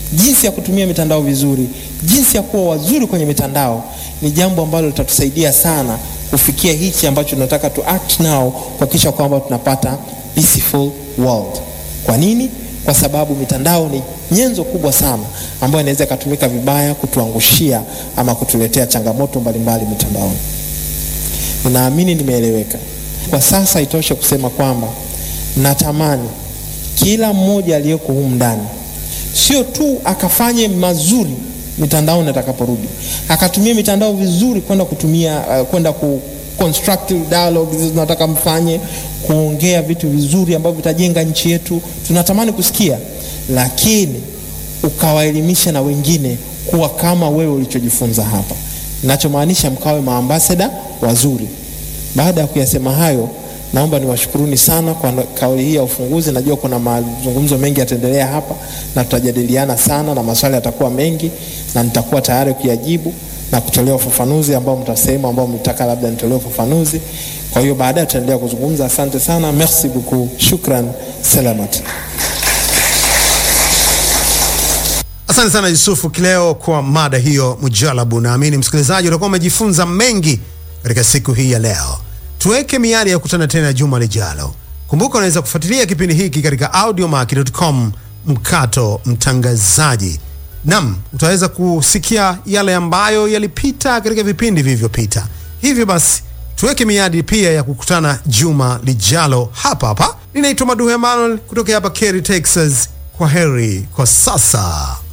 jinsi ya kutumia mitandao vizuri, jinsi ya kuwa wazuri kwenye mitandao ni jambo ambalo litatusaidia sana kufikia hichi ambacho tunataka tu act now, kuhakikisha kwamba tunapata peaceful world. Kwa nini? Kwa sababu mitandao ni nyenzo kubwa sana ambayo inaweza ikatumika vibaya kutuangushia ama kutuletea changamoto mbalimbali mitandaoni. Ninaamini nimeeleweka. Kwa sasa itoshe kusema kwamba natamani kila mmoja aliyeko humu ndani sio tu akafanye mazuri mitandaoni atakaporudi, akatumia mitandao vizuri kwenda kutumia uh, kwenda ku constructive dialogue hizo tunataka mfanye, kuongea vitu vizuri ambavyo vitajenga nchi yetu, tunatamani kusikia, lakini ukawaelimisha na wengine kuwa kama wewe ulichojifunza hapa. Ninachomaanisha mkawe maambasada wazuri. Baada ya kuyasema hayo, naomba niwashukuruni sana kwa kauli hii ya ufunguzi. Najua kuna mazungumzo mengi yataendelea hapa na tutajadiliana sana na maswali yatakuwa mengi, na nitakuwa tayari kuyajibu na kutolea ufafanuzi ambao mtasema, ambao mtaka labda nitolee ufafanuzi. Kwa hiyo baadaye tutaendelea kuzungumza. Asante sana, merci beaucoup, shukran, salamat. Asante sana Yusufu Kileo kwa mada hiyo mujalabu. Naamini msikilizaji utakuwa umejifunza mengi katika siku hii ya leo. Tuweke miadi ya kukutana tena juma lijalo. Kumbuka unaweza kufuatilia kipindi hiki katika audiomack.com mkato mtangazaji. Nam, utaweza kusikia yale ambayo yalipita katika vipindi vilivyopita. Hivyo basi tuweke miadi pia ya kukutana juma lijalo hapa hapa. Ninaitwa Maduhu Emmanuel kutoka hapa Kerry, Texas. Kwa heri kwa sasa.